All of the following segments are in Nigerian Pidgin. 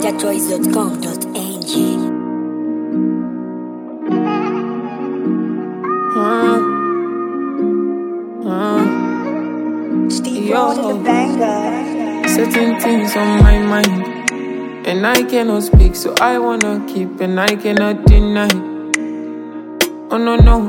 NigerChoice.com.ng Steve Yo. on the banger. Certain things on my mind, and I cannot speak, so I wanna keep, and I cannot deny. Oh no no,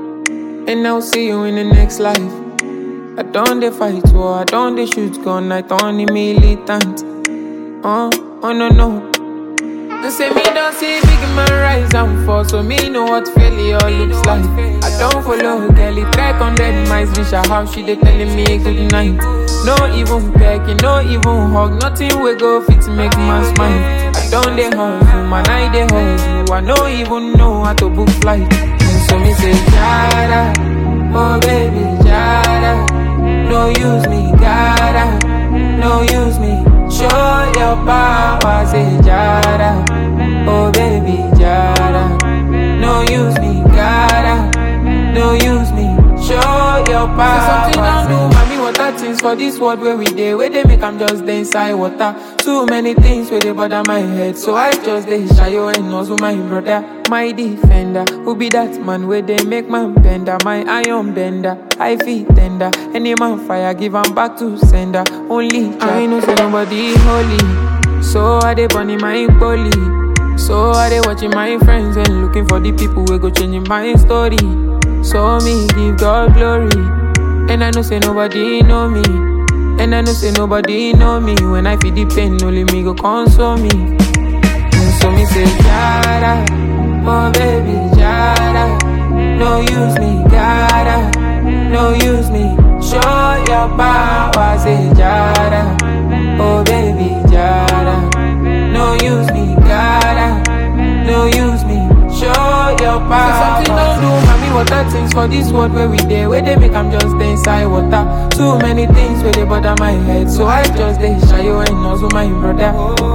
and I'll see you in the next life. I don't they fight war, I don't they shoot gun, I don't the militant. Oh, oh no no. They say me don't see big man rise and fall, so me know what failure looks like. I don't follow girl, it track on dead mice, reach her house, she they telling me good night. No even pecking, no even hug, nothing we go fit to make man smile. I don't they hustle, man, I they hustle, I no even know how to book flight. And so me say, Jada, oh baby, Jada, no use me, gotta, no use me. Show your power, say Jada. Oh baby, Jada. No use me, gotta. No use me. Show your power. Say something don't do, mommy. Water things for this world where we dey. Where they make I'm just dey inside water. Too many things where they bother my head. So I just dey shy you and also my brother. My defender, who be that man where they make man bender, my iron bender, I feel tender. Any man fire, give 'em back to sender. Only I know say nobody holy, so I dey burning my bully. So I dey watching my friends and looking for the people who go changing my story. So me give God glory, and I know say nobody know me, and I know say nobody know me. When I feel the pain, only me go console me. And so me say, Jada, oh baby, Jada. No use me, gotta, no use me. Show your power, say Jada, oh baby, Jada. No use me, gotta, no use me. Show your power. Say something don't do, mommy. Water things for this world where we dey, where they make I'm just dey inside water. Too many things where they bother my head, so I just dey shy you and also my brother.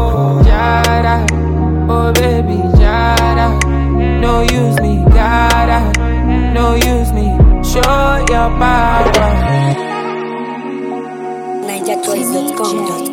Jada, oh baby, Jada. No use me, gotta, no use me. Show your power. NigerChoice.com.ng